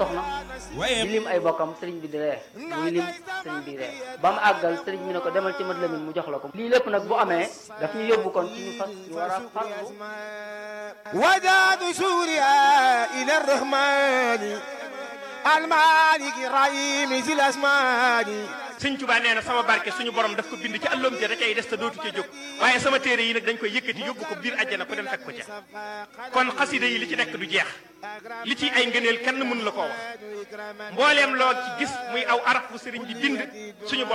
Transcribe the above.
soxna di lim ay bokkam sëriñ bi di ree muy lim sëriñ bi ree ba mu àggal sëriñ bi ne ko demal ci mat lamin mu jox la ko lii lépp nag bu amee daf ñu yóbbu kon ci ñu fas ñu war a farlu وجاد سوريا إلى الرحمن المالك الرحيم ذي الأسمان sëñ Tuubaa nee na sama barke suñu borom daf ko bind ci àlloom ja da cay des te dootu ca jóg waaye sama téere yi nag dañ koy yëkkati yóbbu ko biir àjjana ko dem fekk ko ca kon xasida yi li ci nekk du jeex li ci ay ngëneel kenn mënu la koo wax mbooleem loo ci gis muy aw araf bu sëriñ bi bind suñu borom